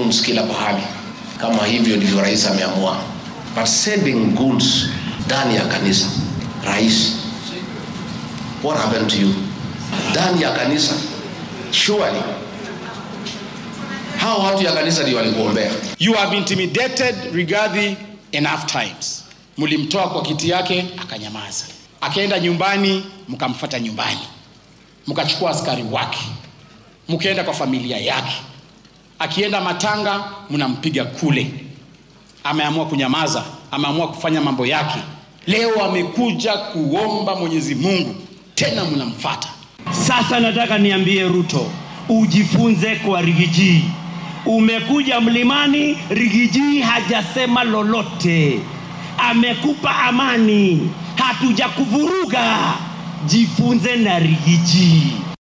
goons kila pahali. Kama hivyo ndivyo rais ameamua, but sending goons ndani ya kanisa, rais, what happened to you? Ndani ya kanisa, surely hao watu ya kanisa ndio walikuombea. You have intimidated Rigathi enough times. Mlimtoa kwa kiti yake akanyamaza, akaenda nyumbani, mkamfuata nyumbani, mkachukua askari wake, mkaenda kwa familia yake, akienda matanga mnampiga kule. Ameamua kunyamaza, ameamua kufanya mambo yake. Leo amekuja kuomba Mwenyezi Mungu, tena mnamfata. Sasa nataka niambie Ruto, ujifunze kwa Rigiji. Umekuja mlimani, Rigiji hajasema lolote, amekupa amani, hatujakuvuruga. Jifunze na Rigiji.